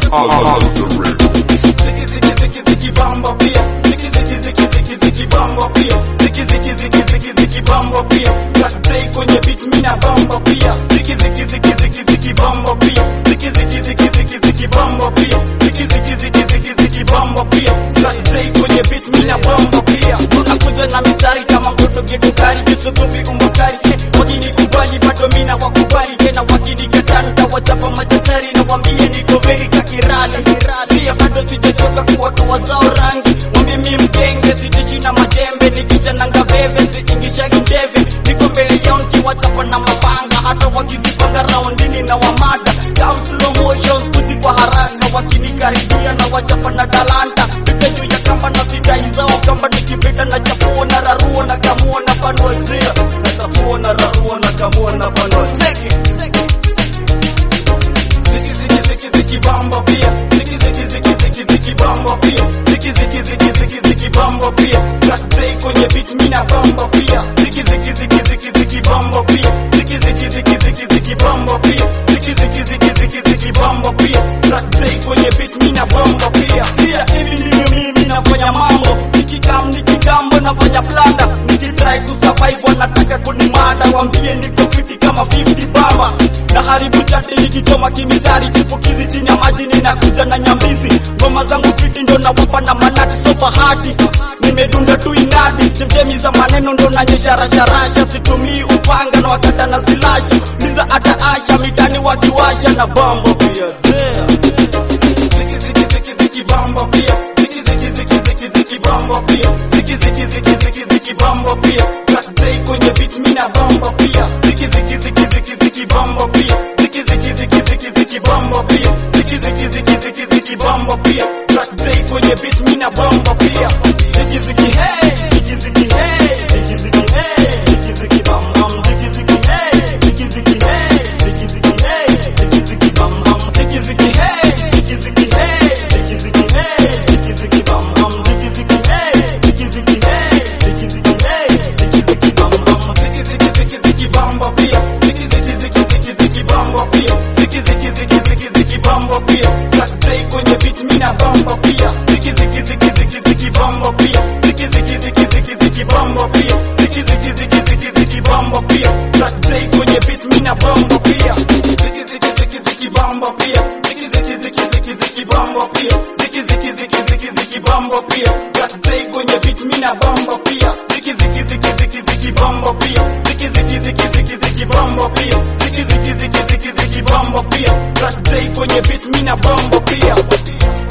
Ziki ziki ziki ziki bamba pia. Ziki ziki ziki ziki ziki bamba pia. Ziki ziki ziki ziki ziki bamba pia. Cut play kwenye beat mina bamba pia. Ziki ziki ziki ziki ziki bamba pia. Ziki ziki ziki ziki ziki bamba pia. Ziki ziki ziki ziki ziki bamba pia. Cut play kwenye beat mina bamba pia. Tunakuja na mistari kama mtoto getukari jisukupi umbukari eh, wakinikubali bado mina wakubali tena wakinikataa nitawachapa machachari na wambie niko very kakirali pia bado sijachoka kuwatoa zao rangi mwambie mi mkenge sitishi na majembe nikija na ngaveve siingishagi ndeve niko mbele yao nikiwachapa na mapanga hata wakizipanga raundini na wamada down slow motion skuti kwa haraka wakinikaribia na wachapa na talanta pita juu ya kamba na sidai zao kamba nikipita na chafua na rarua na kamua na panua zia na chafua na rarua na kamua na panua zeki Ziki ziki ziki ziki bamba pia Ziki ziki ziki ziki ziki bamba pia Ziki ziki ziki ziki ziki bamba pia Cut play kwenye beat mina bamba pia Ziki ziki ziki ziki ziki bamba pia Ziki ziki ziki ziki ziki bamba pia Ziki ziki ziki ziki ziki bamba pia Cut play kwenye beat mina bamba pia Pia hivi ndivyo mimi nafanya mambo Nikikam nikikambo nafanya blanda Nikitry kusurvive wanataka kunimada Wambie niko fiti kama 50 baba na haribu chati nikichoma kimitari chipukizi chini ya maji ninakuja na nyambizi ngoma zangu fiti ndo nawapa na manati so bahati nimedunda tu inadi chemchemi za maneno ndo nanyesha rasharasha situmii upanga na wakata na silasha niza hata asha mitani wakiwasha na bambo pia zea Ziki ziki ziki ziki bamba pia Ziki ziki ziki ziki ziki bamba pia Ziki ziki ziki ziki ziki bamba pia Cut play kwenye beat mina bamba pia Ziki ziki ziki ziki ziki bamba pia Ziki ziki ziki ziki ziki bamba pia Ziki ziki ziki ziki ziki bamba pia Cut play kwenye beat mina bamba pia Ziki ziki hey Ziki ziki hey Ziki ziki hey Ziki ziki bam bam Ziki ziki hey Ziki ziki hey Ziki ziki hey Ziki ziki bam bam Ziki ziki hey Ziki ziki hey Ziki ziki hey Ziki ziki bam bam Ziki ziki hey Ziki ziki hey Ziki ziki hey Ziki ziki bam bam Ziki ziki ziki ziki bamba pia Ziki ziki ziki ziki ziki bamba pia Ziki ziki ziki ziki ziki bamba pia Cut play kwenye beat mina bamba pia Ziki ziki ziki ziki ziki bamba pia Ziki ziki ziki ziki ziki bamba pia Ziki ziki ziki ziki ziki bamba pia Cut play kwenye beat mina bamba pia Ziki ziki ziki ziki bamba pia Ziki ziki ziki ziki ziki bamba pia Ziki ziki ziki ziki ziki bamba pia Cut play kwenye beat mina bamba pia Ziki ziki ziki ziki ziki bamba pia Ziki ziki ziki ziki ziki bamba pia Ziki ziki ziki ziki ziki bamba pia Cut play kwenye beat mina bamba pia